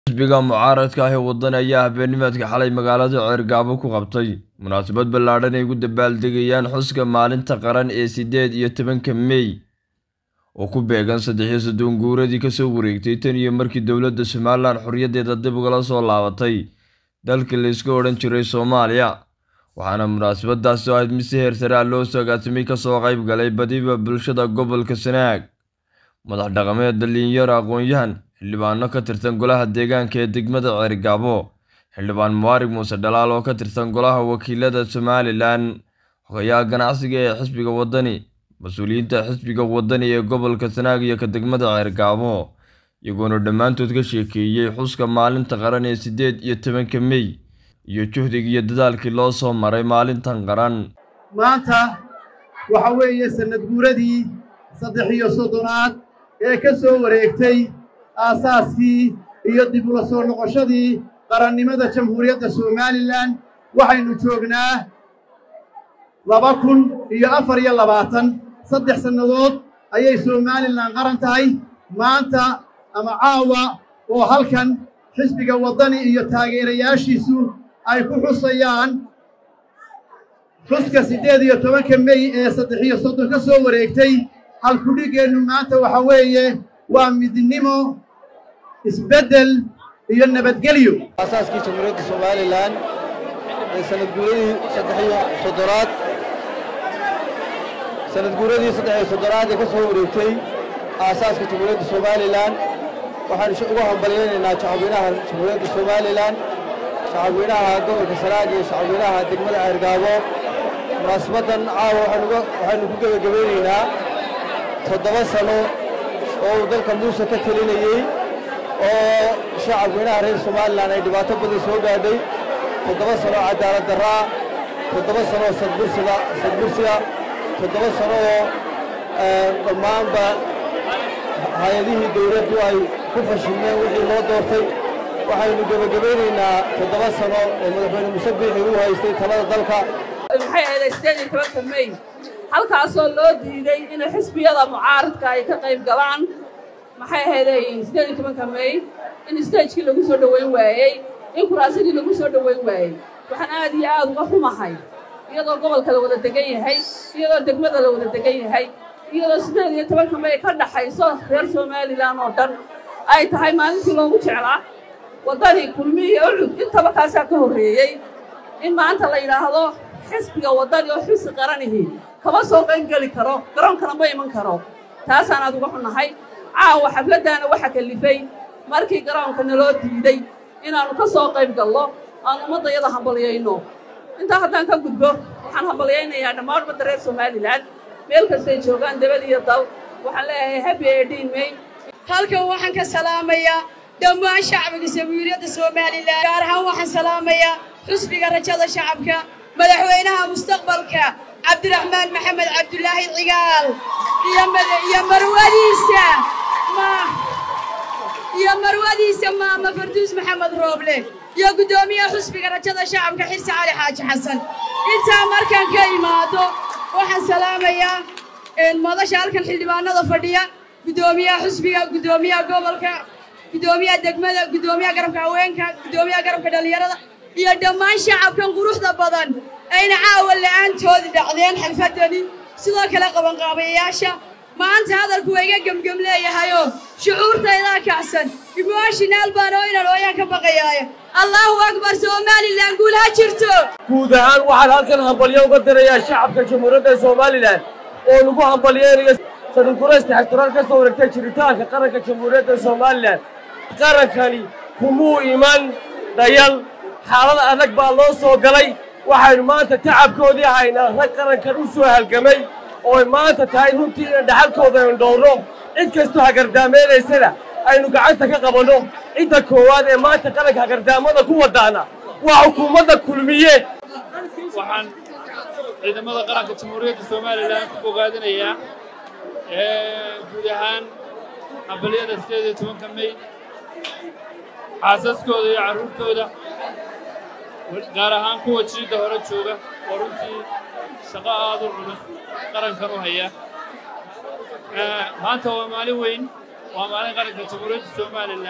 xisbiga mucaaradka ah ee waddan ayaa habeennimadka xalay magaalada ceergaabo ku qabtay munaasabad ballaadhan ay ugu dabaaldegayaan xuska maalinta qaran ee siddeed iyo tobanka mey oo ku beegan saddex iyo soddon guuradii kasoo wareegtay tan iyo markii dowladda somalilan xorriyaddeeda dib ugala soo laabatay dalkii la iska odhan jiray soomaaliya waxaana munaasabadaasi oo ahayd mid si heer sare ah loo sagaasimay kasoo qayb galay badiba bulshada gobolka sanaag madax dhaqameed dhalinyaro aqoon-yahan xildhibaano ka tirsan golaha deegaanka ee degmada ceergaabo xildhibaan muwaarig muuse dhalaal oo ka tirsan golaha wakiilada somalilan xogayaha ganacsiga ee xisbiga waddani mas-uuliyiinta xisbiga waddani ee gobolka sanaag iyo ka degmada ceergaabo iyagoona dhammaantood ka sheekeeyey xuska maalinta qaran ee siddeed iyo tobanka mey iyo juhdiga iyo dadaalkii loo soo maray maalintan qaran maanta waxa weeye sannad guuradii saddex iyo soddonaad ee ka soo wareegtay aasaaskii iyo dib ula soo noqoshadii qarannimada jamhuuriyadda somalilan waxaynu joognaa laba kun iyo afar iyo labaatan saddex sannadood ayay somalilan qaran tahay maanta ama caawa oo halkan xisbiga waddani iyo taageerayaashiisu ay ku xusayaan xuska siddeed iyo tobanka mey ee saddex iyo soddon ka soo wareegtay halkudhiggeennu maanta waxa weeye waa midnimo isbeddel iyo nabadgelyo aasaaskii jamhuuriyadda somalilan ee sanadguuradii saddex iyo soddonaad sanadguuradii saddex iyo soddonaad ee ka soo wareegtay aasaaska jamhuuriyadda somalilan waxaan ugu hambalyaynaynaa shacabweynaha jamhuuriyadda somalilan shacabweynaha gobolka sanaag iyo shacabweynaha degmada ceergaabo munaasabaddan caawa waxaynu ku gebagabaynaynaa toddoba sano oo uu dalka muuse ka telinayey oo shacabweynaha reer somalilan ay dhibaato badan soo gaadhay toddoba sano oo cadaalad darraa toddoba sano oo sadbursiga sadbursiga toddoba sano oo dhammaanba hay-adihii dawladdu ay ku fashilmeen wixii loo doortay waxaynu gebagabaynaynaa toddoba sano oo madaxweyne muse biixi uu haystay talada dalka maxay ahayd siddeed iyo tobanka mey halkaasoo loo diiday in xisbiyada mucaaradka ay ka qayb galaan maxay ahayday siddeed iyo tobanka mey in stagekii lagu soo dhoweyn waayey in kuraasadii lagu soo dhoweyn waayey waxaan aad iyo aad uga xumahay iyadoo gobolka la wada degan yahay iyadoo degmada la wada degan yahay iyadoo siddeed iyo tobanka mey ka dhaxayso reer somalilan oo dhan ay tahay maalintii loogu jeclaa waddani kulmihi ucud intaba kaasaa ka horreeyey in maanta la yidhaahdo xisbiga waddani oo xisi qaranihi kama soo qaybgeli karo garoonkana ma iman karo taasaan aad uga xunnahay caawa xafladdaana waxa kalifay markii garoonka naloo diiday inaannu ka soo qayb gallo aan ummaddayada hambalyayno intaa haddaan ka gudbo waxaan hambalyaynayaa dhammaan ummadda reer somalilan meel kastay joogaan dabad iyo dal waxaan leeyahay habi edhiin mey halkan waxaan ka salaamayaa dhammaan shacbiga jamhuuriyadda somalilan gaar ahaan waxaan salaamayaa xusbiga rajada shacabka madaxweynaha mustaqbalka cabdiraxmaan maxamed cabdulaahi cigaal iyo marwadiisa iyo marwadiisa maama farduus maxamed rooble iyo guddoomiyaha xusbiga rajada shacabka xirsi cali xaaji xasan intaa markaan ka imaado waxaan salaamayaa madasha halkan xildhibaanada fadhiya guddoomiyaha xusbiga guddoomiyaha gobolka guddoomiyaha degmada guddoomiyaha garabka haweenka guddoomiyaha garabka dhallinyarada iyo dhammaan shacabkan quruxda badan ayna caawa la'aantoodi dhacdeen xalfaddani sidoo kale qabanqaabayayaasha maanta hadalku waa iga gemgem leeyahayoo shucuurtaydaa kacsan emoshinaal baan oo inaan ooyaan ka baqayaayo allahu akbar somalilan guul ha jirto guud ahaan waxaan halkan hambalyo uga dirayaa shacabka jamhuuriyadda somalilan oo lagu hambalyeynayo sanadguraysta xigtiraal ka soo wareegtay jiritaanka qaranka jamhuuriyadda somalilan qarankani kumuu iman dhayal xaalad adag baa loo soo galay waxaynu maanta tacabkoodii haynaa rag qarankan u soo halgamay ooy maanta tahay runtii inaan dhaxalkooda aynu dhowrno cid kastoo hagardaameynaysana aynu gacanta ka qabanno cidda koowaad ee maanta qaranka hagardaamada ku wadaana waa xukuumadda kulmiye waxaan ciidamada qaranka jamhuuriyadda somalilan ku bogaadinayaa guud ahaan hambalyada siddeed iyo tobanka mey xaasaskooda iyo carruurtooda gaar ahaan kuwa jiidda hore jooga oo runtii shaqo aad u culus qarankan u haya maanta waa maalin weyn waa maalin qaranka jamhuuriyadda somalilan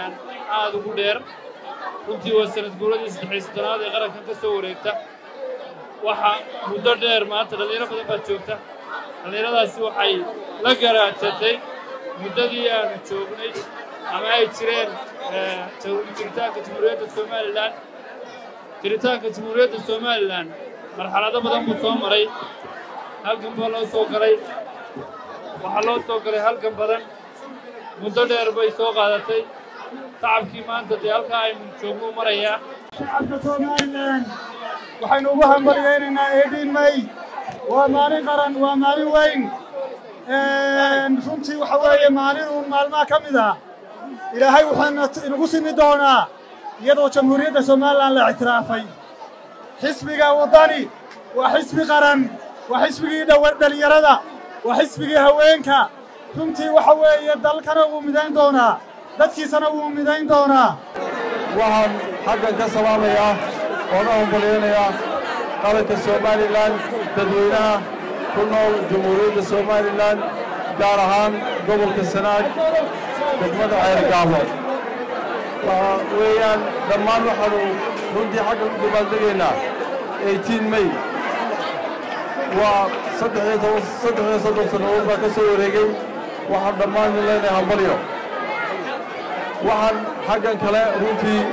aad ugu dheer runtii waa sanad guuradii saddexii soddonaad ee qarankan ka soo wareegta waxa muddo dheer maanta dhallinyaro badan baa joogta dhallinyaradaasi waxay la garaadsatay muddadii aanu joognay ama ay jireen jiritaanka jamhuuriyadda somalilan jiritaanka jamhuuriyadda somalilan marxalado badan buu soo maray halgan baa loo soo galay waxaa loo soo galay halgan badan muddo dheer bay soo qaadatay tacabkii maanta dee halkaa aynu joogno u marayaa shacabka somalilan waxaynu ugu hambalyaynaynaa eedhiin may waa maalin qaran waa maalin weyn runtii waxa weeye maalin uun maalmaha ka mid ah ilaahay wuxuuna inagu simi doonaa iyadoo jamhuuriyadda somalilan la ictiraafay xisbiga waddani waa xisbi qaran waa xisbigii dhallinyarada waa xisbigii haweenka runtii waxa weeye dalkana wuu midayn doonaa dadkiisana wuu midayn doonaa waxaan xaggan ka salaamayaa oona hambalyaynayaa qaranka somalilan dadweynaha ku nool jamhuuriyadda somalilan gaar ahaan gobolka sanaag degmada ceergaabo waxa weeyaan dhammaan waxaanu runtii xaggan u dabaaldegaynaa eighteen may waa saddex iyo toban saddex iyo soddon sannadood baa ka soo wareegay waxaan dhammaan leenahay hambalyo waxaan xaggan kale runtii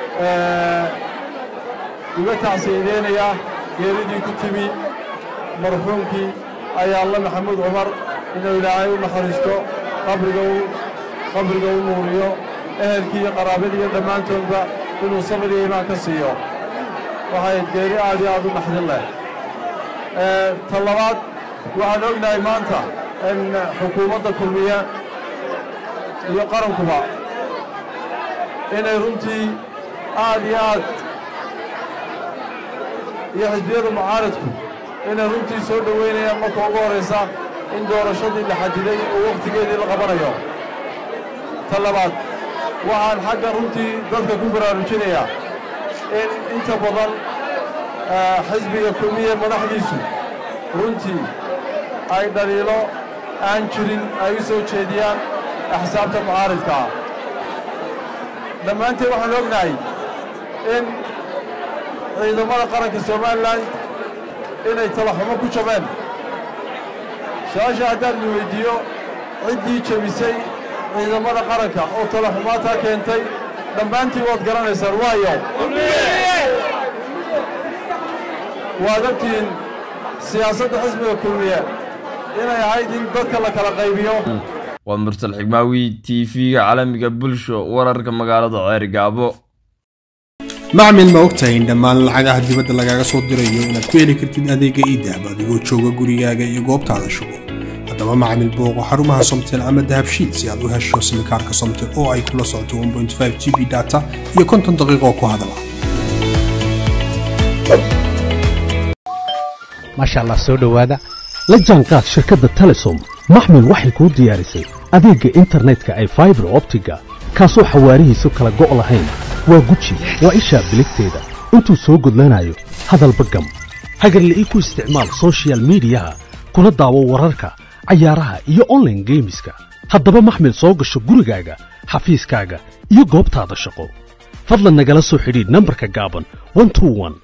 uga tacsiyadeynayaa geeridii ku timi marxuumkii ayaalla maxamuud cumar inuu ilaahay u naxariisto qabriga u qabriga u nuuriyo ehelkii iyo qaraabadii iyo dhammaantoodba inuu sabir iyo imaan ka siiyo waxay geeri aad iyo aad u naxdin leh ta labaad waxaan ognahay maanta in xukuumadda kulmiye iyo qarankuba inay runtii aad iyo aad iyo xisbiyada mucaaradku inay runtii soo dhoweynayaan marka ugu horraysa in doorashadii la xadiday oo wakhtigeedii la qabanayo ta labaad waxaan xagga runtii dadka ku baraarujinayaa in inta badan xisbiga kulmiye madaxdiisu runtii ay dhaliilo aan jirin ay u soo jeediyaan axsaabta mucaaridka ah dhammaanteen waxaan ognahay in ciidamada qaranka somalilan inay talaxumo ku jabeen su-aasha haddaan la weyddiiyo ciddii jebisay ciidamada qaranka oo talaxumaataa keentay dhammaantiin waad garanaysaan waayo waad ogtihiin siyaasadda xisbiga kulmiye inay ahayd in dadka la kala qaybiyo waa mursal xigmaawi t v-ga caalamiga bulsho wararka magaalada ceergaabo macmil ma ogtahay in dhammaan lacagaha dibadda lagaaga soo dirayo inaad ku heli kartid adeega iidahab adigoo jooga gurigaaga iyo goobtaada shugo haddaba macmil booqo xarumaha somtel ama dahabshiid si aad u hesho simikaarka somtel oo ay kula socoto g b data iyo konton daqiiqoo ku hadala maasha allah soo dhowaada la jaanqaad shirkadda telesom maxmil waxay kuu diyaarisay adeegga internetka ay faibar optiga kaasoo xawaarihiisu kala go' lahayn waa guji waa ishaa biligteeda intuu soo gudlanayo hadalba gam hagarle ii ku isticmaal sochial midiyaha kuna daawo wararka cayaaraha iyo onlaine geemiska haddaba maxmil soo gasho gurigaaga xafiiskaaga iyo goobtaada shaqo fadlan nagala soo xidhiidh nambarka gaaban